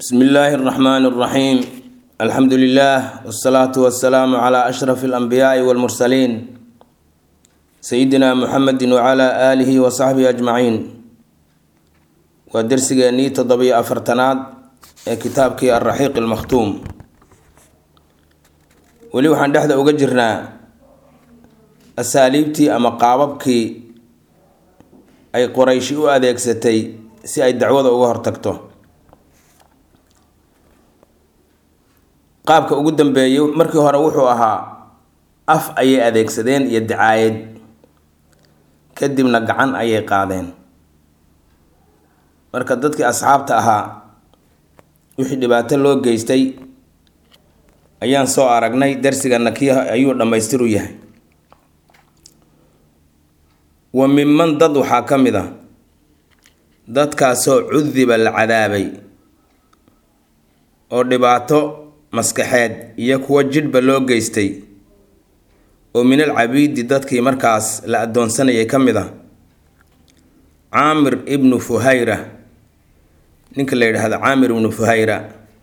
bsmi illaahi اraxmaan اraxiim alxamdu lilah wsalaatu wasalaamu cla ashraf اlanbiyaai wاlmursaliin sayidina muxamedi wcla aalihi wasaxbihi ajmaciin waa dersigeennii toddobiyo afartanaad ee kitaabkii alraxiiq almakhtuum weli waxaan dhexda uga jirnaa asaaliibtii ama qaababkii ay qorayshi u adeegsatay si ay dacwada uga hortagto qaabka ugu dambeeyay markii hore wuxuu ahaa af ayay adeegsadeen iyo dacaayad kadibna gacan ayay qaadeen marka dadkii asxaabta ahaa wixii dhibaato loo geystay ayaan soo aragnay darsigana kii ayuu dhammaystiru yahay wa minman dad waxaa ka mid a dadkaasoo cudiba la cadaabay oo dhibaato maskaxeed iyo kuwo jidhba loo geystay oo min al cabiidi dadkii markaas la addoonsanayay ka mid a caamir ibnu fuhayra ninka la yidhaahdo caamir ibnu fuhayra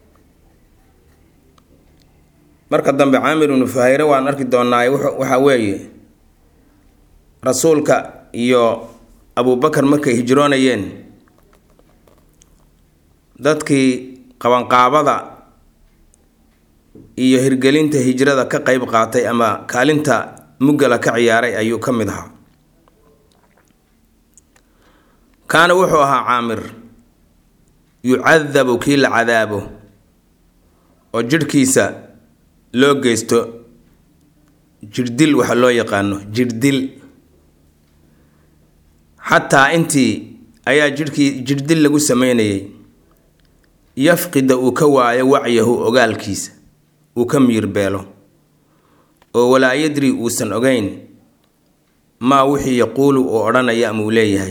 marka dambe caamir ibnu fuhayre waan arki doonaaye waxaa weeye rasuulka iyo abubakar markay hijroonayeen dadkii qabanqaabada iyo hirgelinta hijrada ka qeyb qaatay ama kaalinta muggala ka ciyaaray ayuu ka mid ahaa kaana wuxuu ahaa caamir yucadabu kii la cadaabo oo jidhkiisa loo geysto jirdil waxa loo yaqaano jirdil xataa intii ayaa jidhkii jirdil lagu sameynayay yafqida uu ka waayo wacyahu ogaalkiisa uu ka miirbeelo oo walaa yadri uusan ogeyn maa wixii yaquulu uu odhanaya ama uu leeyahay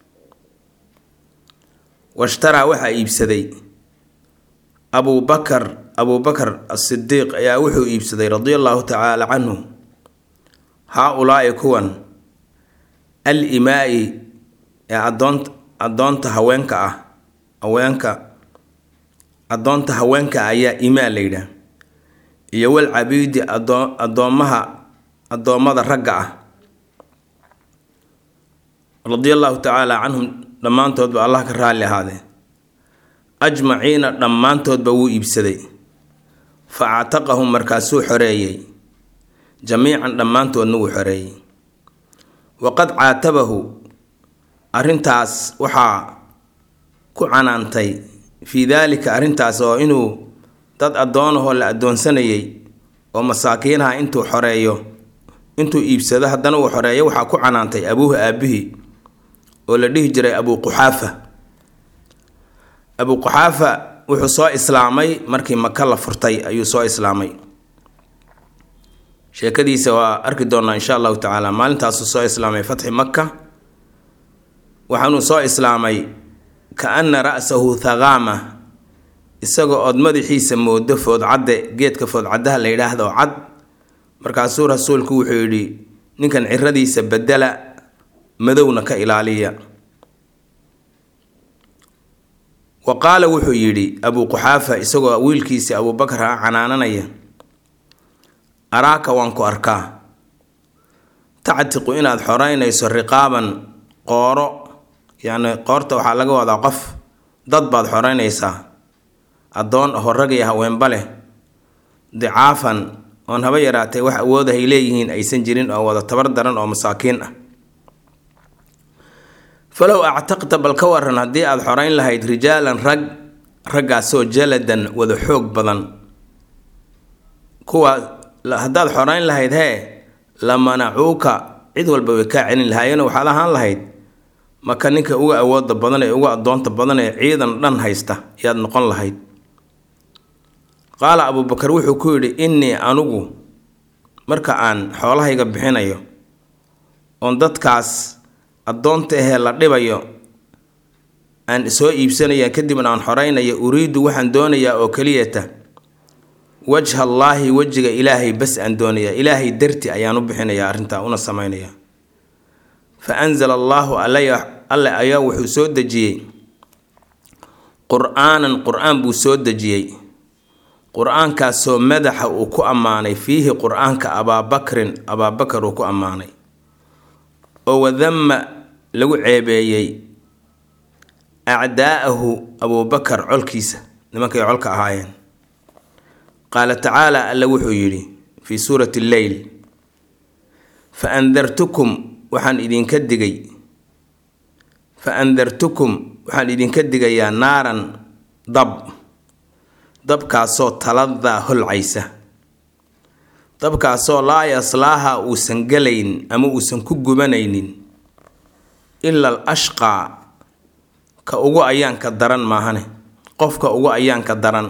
washtaraa waxaa iibsaday abubakar abubakar asidiiq ayaa wuxuu iibsaday radia allahu tacaala canhu haa-ulaa'i kuwan al imaa-i ee adoon addoonta haweenka ah haweenka addoonta haweenka ayaa imaa la yidhaah iyo wal cabiidi adoo addoommaha addoommada ragga ah radia allahu tacaala canhum dhammaantoodba allah ka raalli ahaadee ajmaciina dhammaantoodba wuu iibsaday fa actaqahum markaasuu xoreeyey jamiican dhammaantoodna wuu xoreeyey waqad caatabahu arrintaas waxaa ku canaantay fii daalika arrintaas oo inuu dad addoonahoo la addoonsanayay oo masaakiinaha intuu xoreeyo intuu iibsado haddana uu xoreeyo waxaa ku canaantay abuuhu aabihii oo la dhihi jiray abuu quxaafa abuu quxaafa wuxuu soo islaamay markii maka la furtay ayuu soo islaamay sheekadiisa waa arki doonaa insha allahu tacaala maalintaasuu soo islaamay fatxi maka waxaanuu soo islaamay ka ana ra-sahu thaqaama isagoo ood madaxiisa moodo foodcadde geedka foodcaddaha la yidhaahdo cad markaasuu rasuulku wuxuu yidhi ninkan ciradiisa bedela madowna ka ilaaliya wa qaala wuxuu yidhi abuu quxaafa isagoo wiilkiisii abuubakar ah canaananaya araaka waan ku arkaa tactiqu inaad xoreynayso riqaaban qooro yacni qoorta waxaa laga wadaa qof dad baad xoreynaysaa addoon ahoo rag iyo haweenba leh dicaafan oon haba yaraatay wax awoodahay leeyihiin aysan jirin oo wada tabar daran oo masaakiin ah falow actaqta bal ka waran haddii aada xoreyn lahayd rijaalan rag raggaasoo jaladan wada xoog badan kuwa haddaad xoreyn lahayd hee la manacuuka cid walba way kaa celin lahaayeen waxaad ahaan lahayd maka ninka uga awooda badan ee uga addoonta badan ee ciidan dhan haysta yaad noqon lahayd qaala abuubakar wuxuu ku yidhi innii anugu marka aan xoolahayga bixinayo oon dadkaas addoonta ahee la dhibayo aan soo iibsanaya kadibna aan xoreynayo uriidu waxaan doonayaa oo keliyata wajha allaahi wejiga ilaahay bas aan doonayaa ilaahay darti ayaan u bixinayaa arrintaa una sameynaya fa anzala allaahu alle ayaa wuxuu soo dejiyey qur-aanan qur-aan buu soo dejiyey qur-aankaasoo madaxa uu ku ammaanay fiihi qur-aanka abaabakrin abaabakar uu ku ammaanay oo wadama lagu ceebeeyey acdaa'ahu abuubakar colkiisa nimankay colka ahaayeen qaala tacaala alla wuxuu yidhi fii suurati lleyl fa andartukum waxaan idinka digay fa andartukum waxaan idinka digayaa naaran dab dabkaasoo taladaa holcaysa dabkaasoo laa yaslaaha uusan gelayn ama uusan ku gubanaynin ila al ashqaa ka ugu ayaanka daran maahane qofka ugu ayaanka daran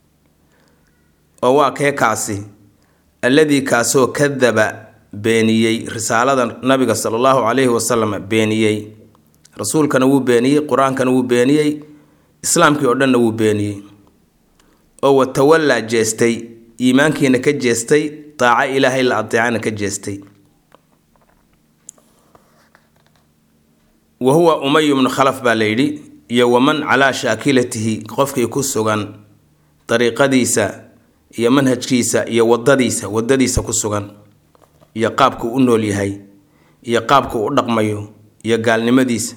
oo waa kee kaasi alladii kaasoo kadaba beeniyey risaalada nabiga sala allahu calayhi wasalam beeniyey rasuulkana wuu beeniyey qur-aankana wuu beeniyey islaamkii oo dhanna wuu beeniyey oo watawallaa jeestay iimaankiina ka jeestay daaco ilaahay la adeecana ka jeestay wa huwa umay bnu khalaf baa layidhi iyo waman calaa shaakilatihi qofkii ku sugan dariiqadiisa iyo manhajkiisa iyo wadadiisa wadadiisa ku sugan iyo qaabku u nool yahay iyo qaabku u dhaqmayo iyo gaalnimadiisa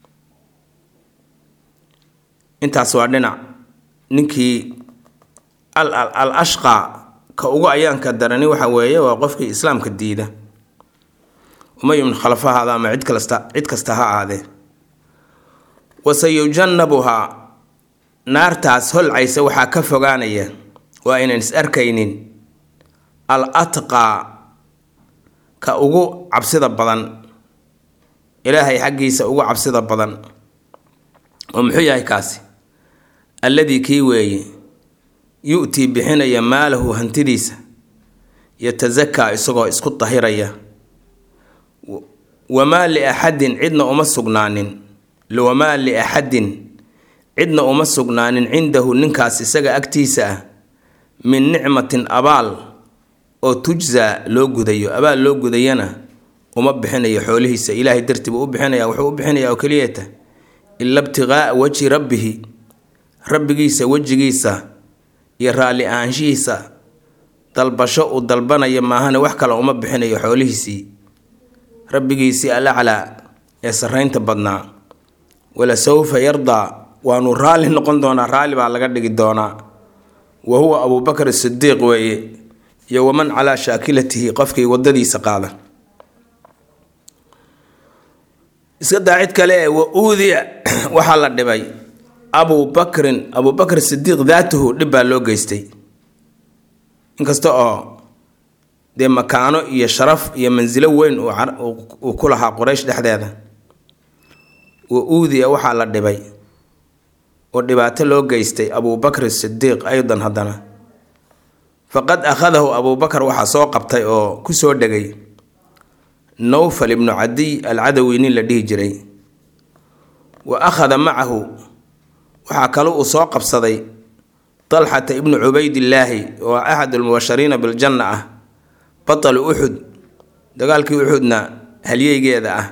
intaas waa dhinac ninkii al al ashqaa ka ugu ayaanka darani waxa weeye waa qofkii islaamka diida umay ibnu khalaf ha ahaada ama cid kasta cid kasta ha ahaadee wasayujannabuhaa naartaas holcaysa waxaa ka fogaanaya waa aynan is arkaynin al atqaa ka ugu cabsida badan ilaahay xaggiisa ugu cabsida badan oo muxuu yahay kaasi alladii kii weeye yu-tii bixinaya maalahu hantidiisa yatasakaa isagoo isku dahiraya wamaa liaxadin cidna uma sugnaanin wamaa liaxadin cidna uma sugnaanin cindahu ninkaas isaga agtiisa ah min nicmatin abaal oo tujzaa loo gudayo abaal loo gudayana uma bixinayo xoolihiisa ilaahay dartii buu u bixinaya wuxuu u bixinayaa oo keliyata ila ibtiqaa'a wajhi rabbihi rabbigiisa wejigiisa iyo raalli ahaanshihiisa dalbasho uu dalbanaya maahane wax kale uma bixinayo xoolihiisii rabbigiisii alaclaa ee sarraynta badnaa wala sawfa yardaa waanu raalli noqon doonaa raalli baa laga dhigi doonaa wa huwa abuubakar sidiiq weeye iyo waman calaa shaakilatihi qofkii wadadiisa qaada iska daa cid kale ee wa uudiya waxaa la dhibay abubakrin abubakr sidiiq daatuhu dhib baa loo geystay inkasta oo dee makaano iyo sharaf iyo mansilo weyn uu ku lahaa quraysh dhexdeeda wa uudiya waxaa la dhibay oo dhibaato loo geystay abubakr sidiiq aydan haddana faqad akhadahu abubakar waxaa soo qabtay oo ku soo dhegay nowfal ibnu cadiy alcadawi nin la dhihi jiray wa akhada macahu waxaa kale uu soo qabsaday dalxata ibnu cubaydillaahi oo axad almubashariina biljanna ah batalu uxud dagaalkii uxudna halyeygeeda ah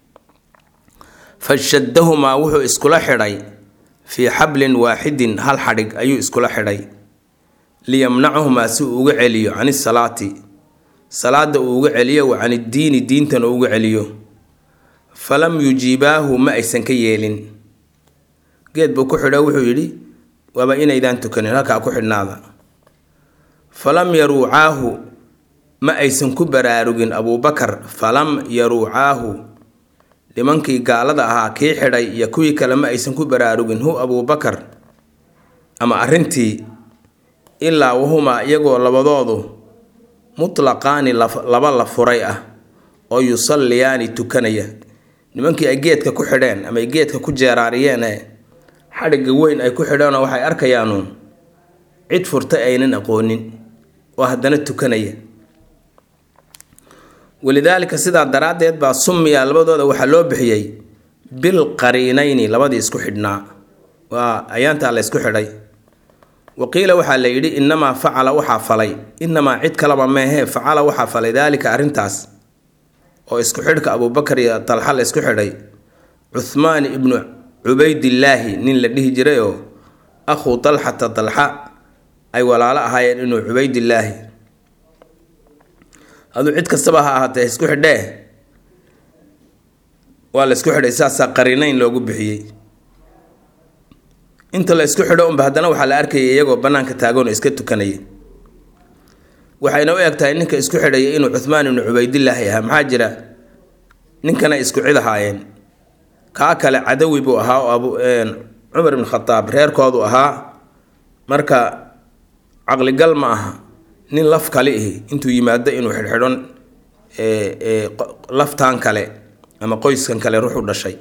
fashadahumaa wuxuu iskula xidhay fii xablin waaxidin hal xadhig ayuu iskula xidhay liyamnacuhumaa si uu uga celiyo can isalaati salaada uu uga celiyo wa can iddiini diintana uu uga celiyo falam yujiibaahu ma aysan ka yeelin geed buu ku xidho wuxuu yidhi waaba inaydaan tukanin halkaa ku xidhnaada falam yaruucaahu ma aysan ku baraarugin abuubakar falam yaruucaahu nimankii gaalada ahaa kii xidhay iyo kuwii kale ma aysan ku baraarugin hu abuubakar ama arrintii ilaa wahumaa iyagoo labadoodu mutlaqaani laba la furay ah oo yusalliyaani tukanaya nimankii ay geedka ku xidheen ama ay geedka ku jeeraariyeen ee xadhigga weyn ay ku xidheenoo waxay arkayaanuun cid furtay aynan aqoonin oo haddana tukanaya walidaalika sidaa daraaddeed baa summiya labadooda waxaa loo bixiyey bil qariinayni labadii isku xidhnaa waa ayaantaa la ysku xidhay waqiila waxaa la yidhi inamaa facala waxaa falay inamaa cid kalaba meehee facala waxaa falay daalika arrintaas oo isku xidhka abuubakar iyo dalxa la isku xidhay cuhmaan ibnu cubaydillaahi nin la dhihi jiray oo akhuu dalxata dalxa ay walaalo ahaayeen inuu cubaydillaahi aduu cid kastaba ha ahaatee isku xidhee waa la isku xidhay saasaa qarinayn loogu bixiyey inta la isku xidho unba haddana waxaa la arkayay iyagoo bannaanka taagoon iska tukanaya waxayna u eg tahay ninka isku xidhaya inuu cuhmaan ibnu cubaydillaahi ahaa maxaa jira ninkana isku cid ahaayeen kaa kale cadawi buu ahaa oo abu cumar ibn khataab reerkoodu ahaa marka caqligal ma aha nin laf kale ihi intuu yimaado inuu xidhxidhon laftaan kale ama qoyskan kale ruuxu dhashay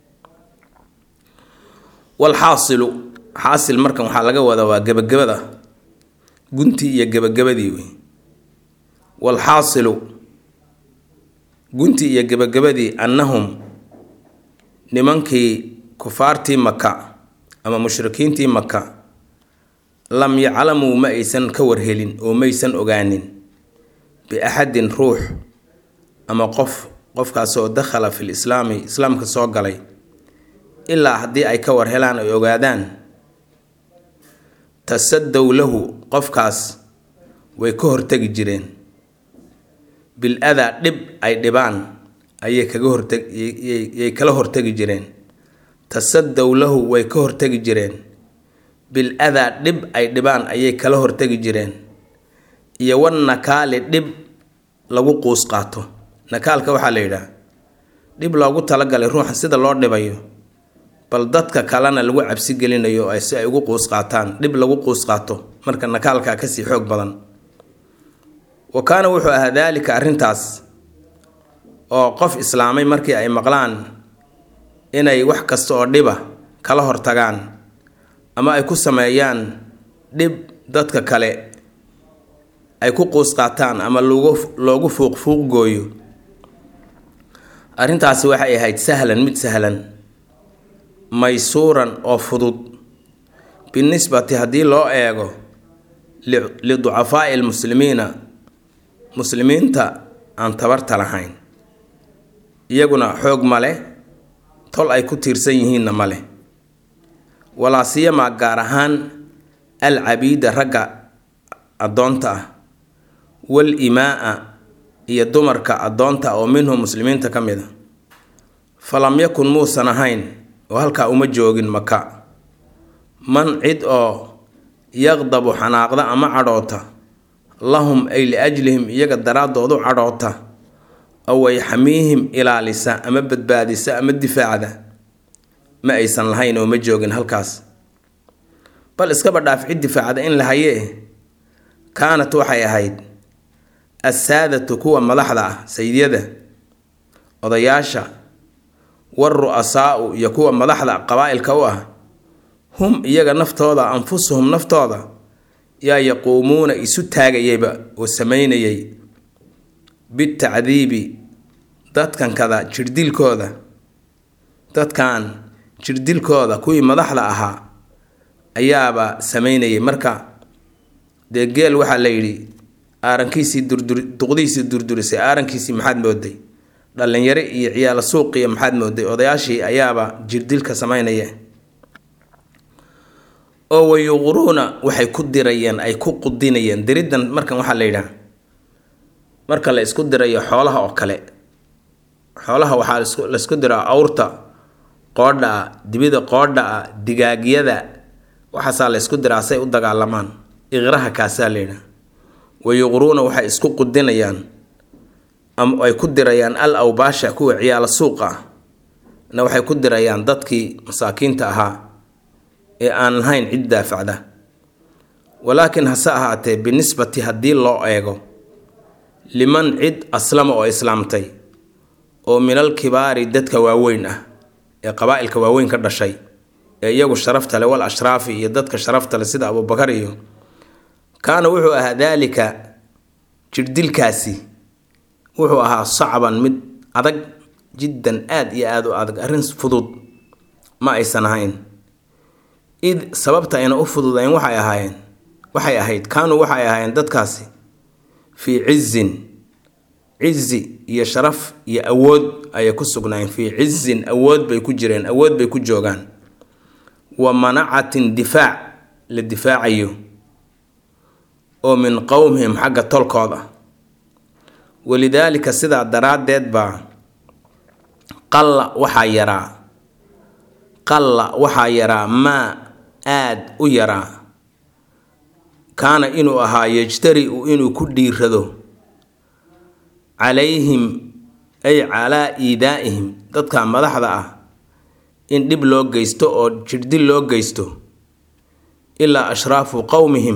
walxaasilu xaasil markan waxaa laga wadaa waa gebagabada guntii iyo gebagabadii wey walxaasilu guntii iyo gebagabadii annahum nimankii kufaartii maka ama mushrikiintii maka lam yaclamuu ma aysan ka warhelin oo maysan ogaanin biaxadin ruux ama qof qofkaasoo dakhala fil islaami islaamka soo galay ilaa haddii ay ka war helaan ay ogaadaan tasadow lahu qofkaas way ka hortegi jireen bil adaa dhib ay dhibaan ayay kaga horteg yay kala hortegi jireen tasadow lahu way ka hortegi jireen bil adaa dhib ay dhibaan ayay kala hortegi jireen iyo wan nakaali dhib lagu quus qaato nakaalka waxaa la yidhaah dhib loogu talagalay ruuxa sida loo dhibayo bal dadka kalena lagu cabsi gelinayo si ay ugu quus qaataan dhib lagu quus qaato marka nakaalkaa kasii xoog badan wa kaana wuxuu ahaa daalika arrintaas oo qof islaamay markii ay maqlaan inay wax kasta oo dhiba kala hortagaan ama ay ku sameeyaan dhib dadka kale ay ku quus qaataan ama loogu loogu fuuq fuuq gooyo arrintaasi waxay ahayd sahlan mid sahlan maysuuran oo fudud binisbati haddii loo eego liducafaa'i lmuslimiina muslimiinta aan tabarta lahayn iyaguna xoog male tol ay ku tiirsan yihiinna male walaa siyamaa gaar ahaan alcabiida ragga addoonta ah wal imaa-a iyo dumarka addoonta oo minhum muslimiinta ka mid a falam yakun muusan ahayn oo halkaa uma joogin maka man cid oo yaqdabu xanaaqda ama cadhoota lahum ay liajlihim iyaga daraaddoodu cadhoota ow ay xamiihim ilaalisa ama badbaadisa ama difaacda ma aysan lahayn oo ma joogin halkaas bal iskaba dhaaf cid difaacda in la hayee kaanat waxay ahayd assaadatu kuwa madaxda ah sayidyada odayaasha waru-asaau iyo kuwa madaxda qabaa-ilka u ah hum iyaga naftooda anfusuhum naftooda yaa yaquumuuna isu taagayayba oo sameynayay bitacdiibi dadkan kada jirdilkooda dadkan jirdilkooda kuwii madaxda ahaa ayaaba sameynayay marka dee geel waxaa la yidhi aarankiisii durduri duqdiisii durdurisay aarankiisii maxaad mooday dhallinyaro iyo ciyaalo suuqiya maxaad mooday odayaashii ayaaba jirdilka sameynaya oo wayuquruuna waxay ku dirayeen ay ku qudinayeen diriddan markan waxaa la yidhaha marka la isku dirayo xoolaha oo kale xoolaha waxaa laisku diraa awrta qoodha ah dibida qoodha ah digaagyada waxaasaa la ysku diraa say u dagaalamaan iqraha kaasaa la yidhaha wayuquruuna waxay isku qudinayaan ama ay ku dirayaan al awbaasha kuwa ciyaalo suuqa ah na waxay ku dirayaan dadkii masaakiinta ahaa ee aan lahayn cid daafacda walaakiin hase ahaatee binisbati haddii loo eego liman cid aslama oo islaamtay oo minal kibaari dadka waaweyn ah ee qabaa-ilka waaweyn ka dhashay ee iyagu sharafta le wal ashraafi iyo dadka sharafta le sida abubakar iyo kaana wuxuu ahaa daalika jirdilkaasi wuxuu ahaa sacban mid adag jiddan aada iyo aada u adag arrin fudud ma aysan ahayn id sababta ayna u fududayn waxay ahaayeen waxay ahayd kaanuu waxay ahaayeen dadkaasi fii cizin cizi iyo sharaf iyo awood ayay ku sugnaayeen fii cizin awood bay ku jireen awood bay ku joogaan wa manacatin difaac la difaacayo oo min qowmihim xagga tolkooda walidaalika sidaa daraaddeed baa qalla waxaa yaraa qalla waxaa yaraa maa aad u yaraa kaana inuu ahaa yejtari-u inuu ku dhiirado calayhim ay calaa iidaa'ihim dadka madaxda ah in dhib loo geysto oo jirdil loo geysto ilaa ashraafu qowmihim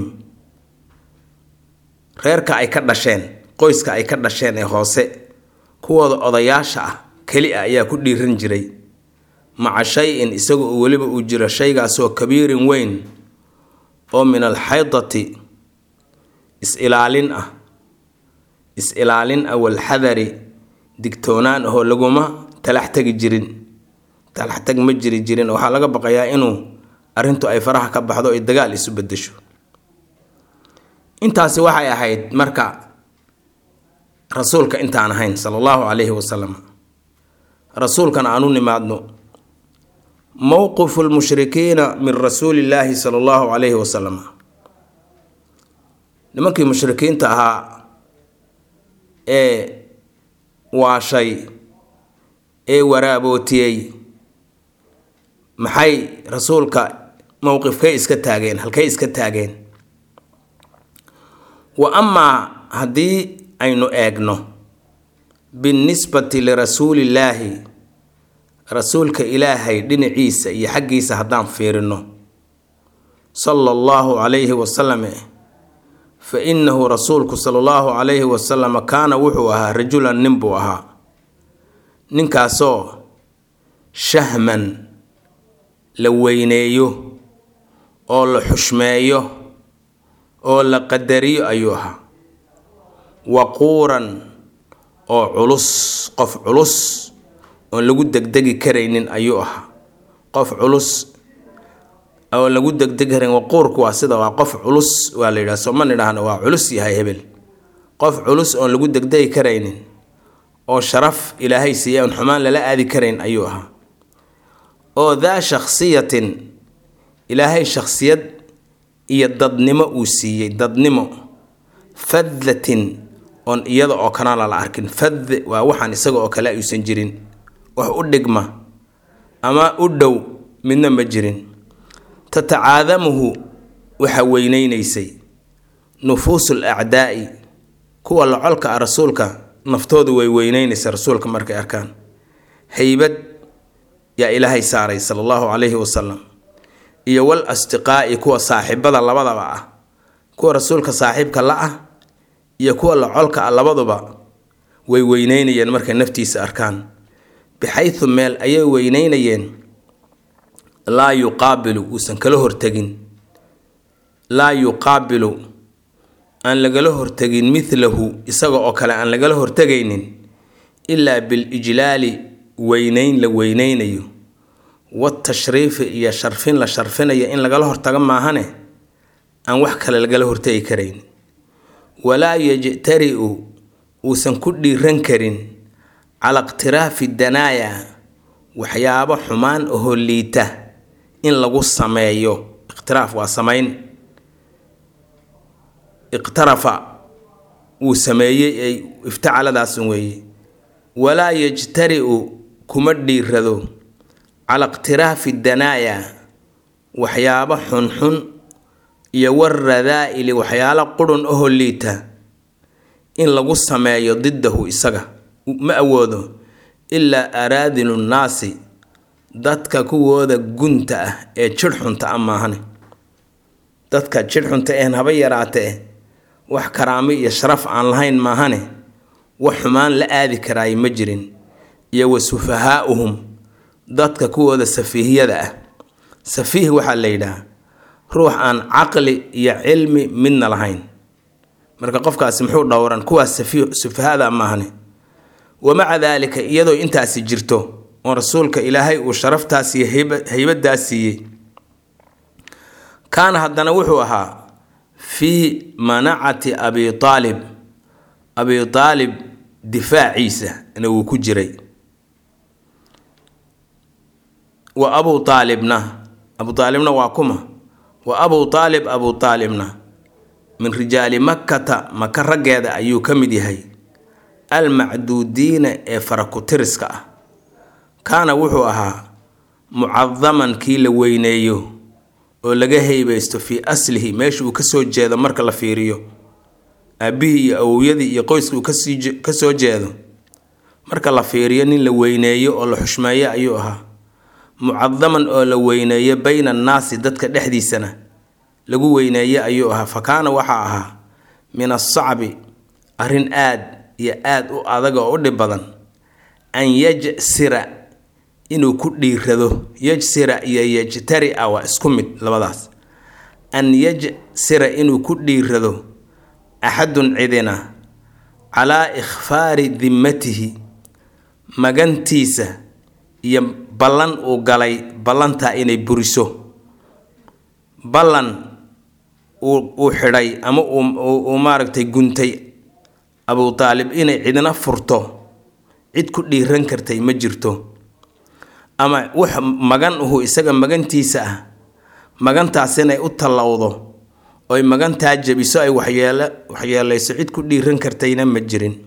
reerka ay ka dhasheen qoyska ay ka dhasheen ee hoose kuwooda odayaasha ah keli ah ayaa ku dhiiran jiray maca shay-in isaga oo weliba uu jiro shaygaasoo kabiirin weyn oo min alxaydati is-ilaalin ah is-ilaalin ah walxadari digtoonaan ahoo laguma talax tegi jirin talax tag ma jiri jirin waxaa laga baqayaa inuu arrintu ay faraha ka baxdo ay dagaal isu bedesho intaasi waxay ahayd marka rasuulka intaan ahayn sala allahu calayhi wasalam rasuulkana aan u nimaadno mowqifu lmushrikiina min rasuuli illaahi sala allahu calayhi wasalam nimankii mushrikiinta ahaa ee waashay ee waraabootiyey maxay rasuulka mowqifkay iska taageen halkay iska taageen wa amaa haddii aynu eegno binnisbati lirasuulillaahi rasuulka ilaahay dhinaciisa iyo xaggiisa haddaan fiirino sala allahu calayhi wasalam fa innahu rasuulku sala allahu calayhi wasalam kaana wuxuu ahaa rajulan nin buu ahaa ninkaasoo shahman la weyneeyo oo la xushmeeyo oo la qadariyo ayuu ahaa waquuran oo culus qof culus oon lagu degdegi karaynin ayuu ahaa qof culus oo lagu degdegi karayn waquurku waa sida waa qof culus waa la yidhaha sooma nidhaahno waa culus yahay hebel qof culus oon lagu degdegi karaynin oo sharaf ilaahay siiya oon xumaan lala aadi karayn ayuu ahaa oo daa shakhsiyatin ilaahay shakhsiyad iyo dadnimo uu siiyey dadnimo fadlatin oon iyada oo kalena la arkin fad waa waxaan isaga oo kale ayuusan jirin wax u dhigma ama u dhow midna ma jirin tatacaadamuhu waxa weyneynaysay nufuusul acdaa'i kuwa locolka ah rasuulka naftoodu way weyneynaysa rasuulka markay arkaan haybad yaa ilaahay saaray sala allahu calayhi wasalam iyo wal asdiqaa'i kuwa saaxiibada labadaba ah kuwa rasuulka saaxiibka la ah iyo kuwa locolka ah labaduba way weyneynayeen markay naftiisa arkaan bixaydu meel ayay weyneynayeen laa yuqaabilu uusan kala hortegin laa yuqaabilu aan lagala hortegin midlahu isaga oo kale aan lagala hortegaynin ilaa bilijlaali weyneyn la weyneynayo watashriifi iyo sharfin la sharfinayo in lagala hortago maahane aan wax kale lagala hortegi karayn walaa yajtari-u uusan ku dhiiran karin cala iqtiraafi danaaya waxyaabo xumaan ahoo liita in lagu sameeyo iqtiraaf waa samayn iqtarafa wuu sameeyey ay iftacaladaas weeye walaa yajtari-u kuma dhiirado cala iqtiraafi danaaya waxyaabo xunxun iyo waradaa'ili waxyaalo qurun ahoo liita in lagu sameeyo didahu isaga ma awoodo ilaa araadilu nnaasi dadka kuwooda gunta ah ee jidhxunta ah maahane dadka jidhxunta een haba yaraatee wax karaamo iyo sharaf aan lahayn maahane wax xumaan la aadi karaay ma jirin iyo wa sufahaa'uhum dadka kuwooda safiihiyada ah safiih waxaa la yidhaha ruux aan caqli iyo cilmi midna lahayn marka qofkaasi muxuu dhowran kuwaas sufahada maahane wamaca daalika iyadoo intaasi jirto oo rasuulka ilaahay uu sharaftaas iyo haybadaas siiyey kaana haddana wuxuu ahaa fii manacati abi aalib abi aalib difaaciisa na wuu ku jiray wa abu aalibna abu aalibna waa kuma wa abuu taalib abuu taalibna min rijaali makkata maka raggeeda ayuu ka mid yahay almacduudiina ee farakutiriska ah kaana wuxuu ahaa mucadaman kii la weyneeyo oo laga heybaysto fii aslihi meesha uu kasoo jeedo marka la fiiriyo aabbihii iyo awowyadii iyo qoyska uu ka soo jeedo marka la fiiriyo nin la weyneeyo oo la xushmeeyo ayuu ahaa mucadaman oo la weyneeyo bayna annaasi dadka dhexdiisana lagu weyneeye ayuu ahaa fa kaana waxaa ahaa min asacbi arrin aad iyo aad u adag oo u dhib badan an yajsira inuu ku dhiirado yajsira iyo yajtari-a waa isku mid labadaas an yajsira inuu ku dhiirado axadun cidina calaa ikhfaari dimmatihi magantiisa iyo ballan uu galay ballantaa inay buriso ballan uu xidhay ama uu maaragtay guntay abuu taalib inay cidina furto cid ku dhiiran kartay ma jirto ama wax magan uhu isaga magantiisa ah magantaas inay u tallowdo oy magantaa jebiso ay waxyeele waxyeelayso cid ku dhiiran kartayna ma jirin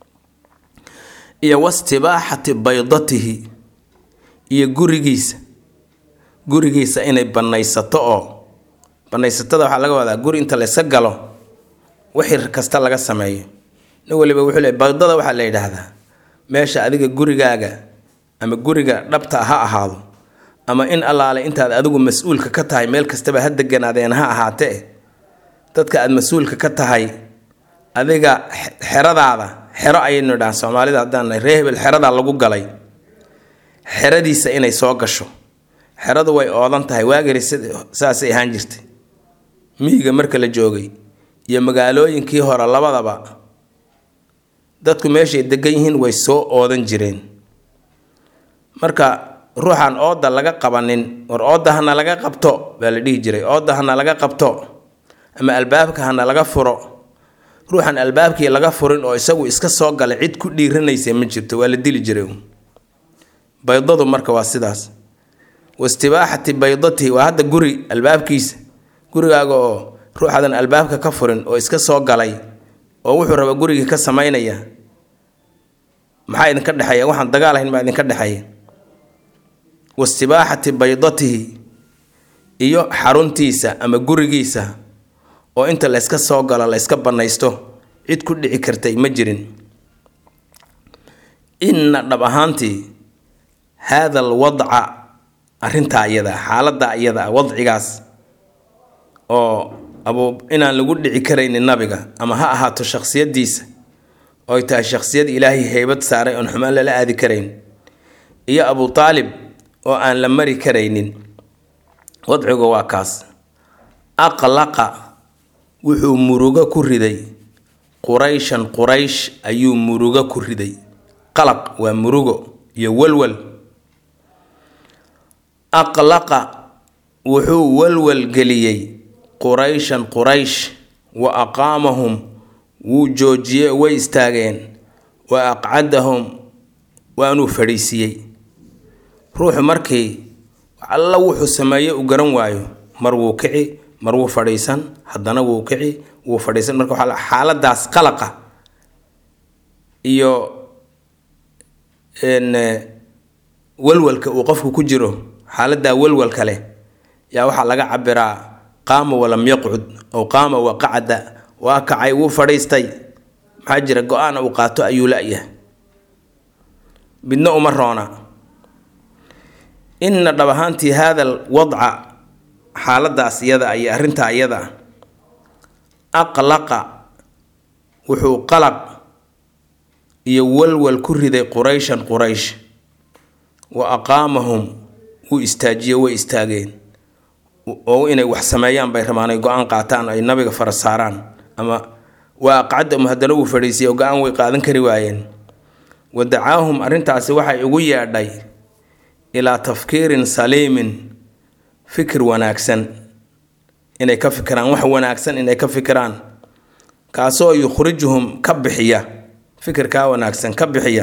iyo wastibaaxati baydatihi iyo gurigiisa gurigiisa inay bannaysato oo bannaysatada waxaa laga wadaa guri inta layska galo wixii kasta laga sameeyo nin waliba wuxuu le baydada waxaa la yidhaahdaa meesha adiga gurigaaga ama guriga dhabta ha ahaado ama in allaale intaad adigu mas-uulka ka tahay meel kastaba ha deganaadeen ha ahaatee dadka aada mas-uulka ka tahay adiga xeradaada xero ayaynu idhahan soomaalida haddaan ree hebel xeradaa lagu galay xeradiisa inay soo gasho xeradu way oodan tahay waagari saasay ahaan jirtay miyiga marka la joogay iyo magaalooyinkii hore labadaba dadku meeshay degan yihiin way soo oodan jireen marka ruuxaan ooda laga qabanin war ooda hana laga qabto baa la dhihi jiray ooda hana laga qabto ama albaabka hana laga furo ruuxan albaabkii laga furin oo isagu iska soo galay cid ku dhiiranaysa ma jirto waa la dili jiray baydadu marka waa sidaas wastibaaxati baydatihi waa hadda guri albaabkiisa gurigaaga oo ruuxadan albaabka ka furin oo iska soo galay oo wuxuu raba gurigii ka samaynaya maxaa idinka dhexeeya waxaan dagaal ahayn maa idinka dhexeeya wastibaaxati baydatihi iyo xaruntiisa ama gurigiisa oo inta layska soo galo layska bannaysto cid ku dhici kartay ma jirin inna dhab ahaantii haada alwadca arrintaa iyada xaaladda iyada wadcigaas oo abuu inaan lagu dhici karaynin nabiga ama ha ahaato shakhsiyadiisa ooy tahay shakhsiyad ilaahay heybad saaray oon xumaan lala aadi karayn iyo abuu taalib oo aan la mari karaynin wadcigu waa kaas aqlaqa wuxuu murugo ku riday qurayshan quraysh ayuu murugo ku riday qalaq waa murugo iyo walwal aqlaqa wuxuu walwal geliyey qurayshan quraysh wa aqaamahum wuu joojiyey way istaageen wa aqcadahum waanuu fadhiisiiyey ruuxu markii alla wuxuu sameeye u garan waayo mar wuu kici mar wuu fadhiisan haddana wuu kici wuu fadhiisan marka waxaa xaaladaas qalaqa iyo walwalka uu qofku ku jiro xaaladaa walwalka leh yaa waxaa laga cabiraa qaama walam yaqcud ow qaama wa qacda waa kacay wuu fadhiistay maxaa jira go-aana uu qaato ayuu la-yahay midna uma roona inna dhab ahaantii haada wadca xaaladaas iyada iyo arrintaa iyada aqlaqa wuxuu qalaq iyo walwal ku riday qurayshan quraysh wa aqaamahum wuu istaajiye way istaageen oo inay wax sameeyaan bay rabaan ay go-aan qaataan ay nabiga fara saaraan ama waa aqcadahum haddana wuu fadhiisiyay oo go-aan way qaadan kari waayeen wa dacaahum arrintaasi waxay ugu yeedhay ilaa tafkiirin saliimin fikir wanaagsan inay ka fikiraan wax wanaagsan inay ka fikiraan kaasoo yukhrijuhum ka bixiya fikirkaa wanaagsan ka bixiya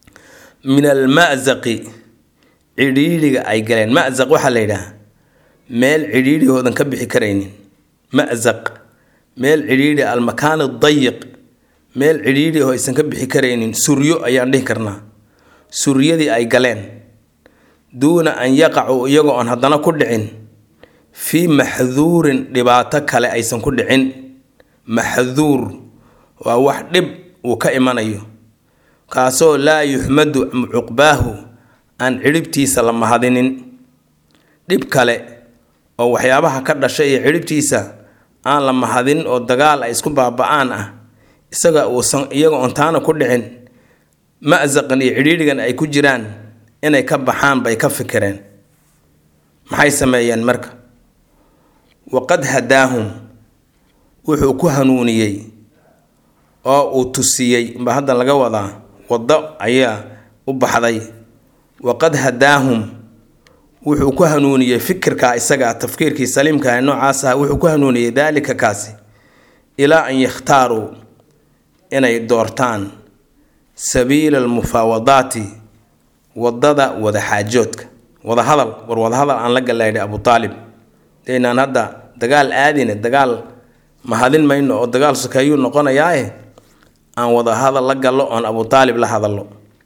min almazaqi cidhiidhiga ay galeen mazaq waxaa la yidhaah meel cidhiidhi oodan ka bixi karaynin mazaq meel cidhiidhi almakaan dayiq meel cidhiidhi oo aysan ka bixi karaynin suryo ayaan dhihi karnaa suryadii ay galeen duuna an yaqacuu iyagoo aan haddana ku dhicin fii maxduurin dhibaato kale aysan ku dhicin maxduur waa wax dhib uu ka imanayo kaasoo laa yuxmadu cuqbaahu aan cidhibtiisa la mahadinin dhib kale oo waxyaabaha ka dhashay iyo cidhibtiisa aan la mahadin oo dagaal ay isku baaba-aan ah isaga uusan iyaga oon taana ku dhicin mazaqan iyo cidhiidhigan ay ku jiraan inay ka baxaan bay ka fikireen maxay sameeyeen marka waqad hadaahum wuxuu ku hanuuniyey oo uu tusiyey baa hadda laga wadaa waddo ayaa u baxday waqad hadaahum wuxuu ku hanuuniyey fikirka isaga tafkiirkii saliimka noocaas ah wuxuu ku hanuuniyey daalika kaasi ilaa an yakhtaaruu inay doortaan sabiila almufaawadaati wadada wadaxaajoodka wadahadal war wadahadal aan la gallaydhay abu aalib daynaan hadda dagaal aadine dagaal mahadin mayno oo dagaal sokeeyuu noqonayaae aan wadahadal la gallo oon abu aalib la hadallo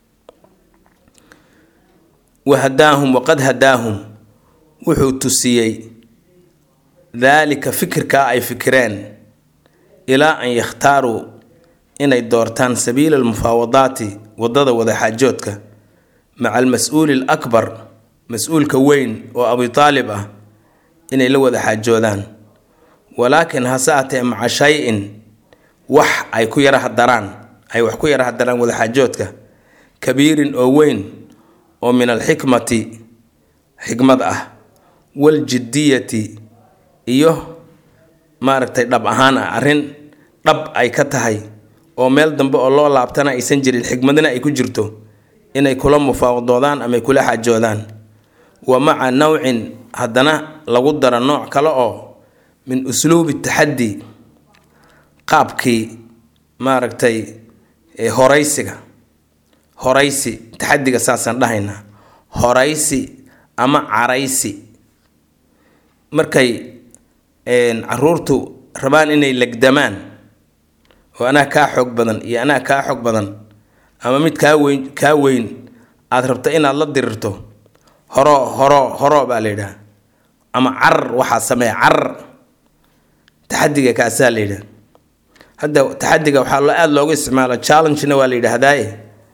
wahadaahum waqad hadaahum wuxuu tusiyey daalika fikirkaa ay fikireen ilaa an yakhtaaruu inay doortaan sabiila almufaawadaati wadada wadaxaajoodka maca almas-uuli alakbar mas-uulka weyn oo abi aalib ah inay la wada xaajoodaan walaakin hase atee maca shay-in wax ay ku yara hadaraan ay wax ku yara hadaraan wadaxaajoodka kabiirin oo weyn oo min alxikmati xikmad ah waljidiyati iyo maaragtay dhab ahaan ah arrin dhab ay ka tahay oo meel dambe oo loo laabtana aysan jirin xikmadna ay ku jirto inay kula mufaawadoodaan ama kula xaajoodaan wa maca nawcin haddana lagu daro nooc kale oo min usluubi taxaddi qaabkii maaragtay horaysiga horaysi taxadiga saasaan dhahaynaa horaysi ama caraysi markay caruurtu rabaan inay legdamaan oo anaa kaa xoog badan iyo anaa kaa xoog badan ama mid kaa weyn kaa weyn aada rabta inaad la dirirto horo horo horo baa la yidhaha ama carar waxaa sameeya carar taxadiga kaasaa la yidhaha hadda taxadiga waxaa lo aada loogu isticmaalo challengena waa la yidhaahdaaye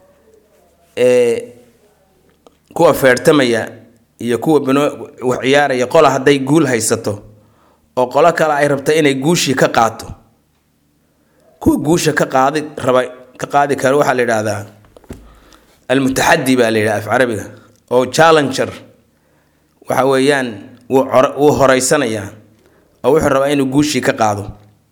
kuwa feertamaya iyo kuwa bino wax ciyaaraya qola hadday guul haysato oo qolo kale ay rabta inay guushii ka qaato kuwa guusha ka qaadi raba ka qaadi kara waxaa la yidhaahdaa almutaxadi baa la yidhaha af carabiga oo challenger waxa weeyaan wuu wuu horeysanayaa oo wuxuu rabaa inuu guushii ka qaado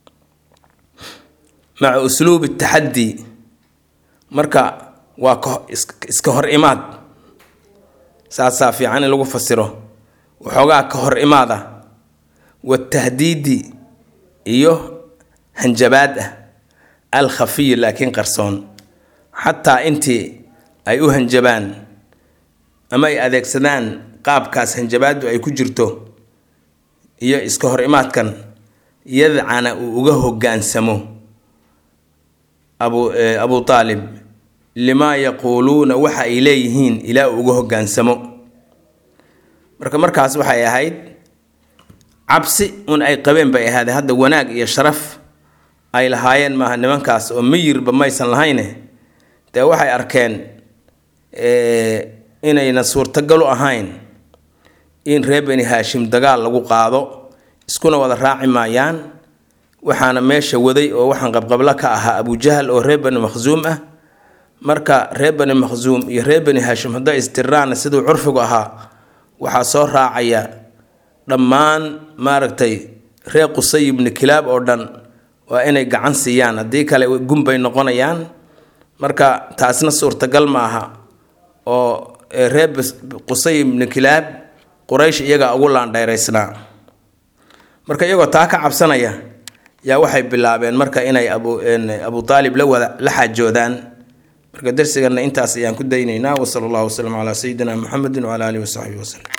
maca usluubi taxaddi marka waa iska hor imaad saasaa fiican in lagu fasiro waxoogaa ka hor imaad ah watahdiidi iyo hanjabaad ah al khafiy laakiin qarsoon xataa intii ay u hanjabaan ama ay adeegsadaan qaabkaas hanjabaadu ay ku jirto iyo iska hor imaadkan yadcana uu uga hogaansamo abu abu aalib limaa yaquuluuna waxa ay leeyihiin ilaa uu uga hogaansamo marka markaas waxay ahayd cabsi un ay qabeen bay ahaadee hadda wanaag iyo sharaf ay lahaayeen maaha nimankaas oo miyirba maysan lahayne dee waxay arkeen inayna suurtagal u ahayn in reer beni haashim dagaal lagu qaado iskuna wada raaci maayaan waxaana meesha waday oo waxaan qabqablo ka ahaa abujahal oo reer beni makhsuum ah marka reer beni makhsuum iyo reer beni haashim hadday istiraana siduu curfigu ahaa waxaa soo raacaya dhammaan maaragtay reer qusay ibni kilaab oo dhan waa inay gacan siiyaan haddii kale gunbay noqonayaan marka taasna suurtagal ma aha oo reer qusay ibni kilaab quraysh iyagaa ugu laandhayraysnaa marka iyagoo taa ka cabsanaya yaa waxay bilaabeen marka inay abu abu aalib la wada la xaajoodaan marka darsigana intaas ayaan ku daynaynaa wasala allahu wasalam calaa sayidina muxamedin wcala alihi wasaxbihi waslem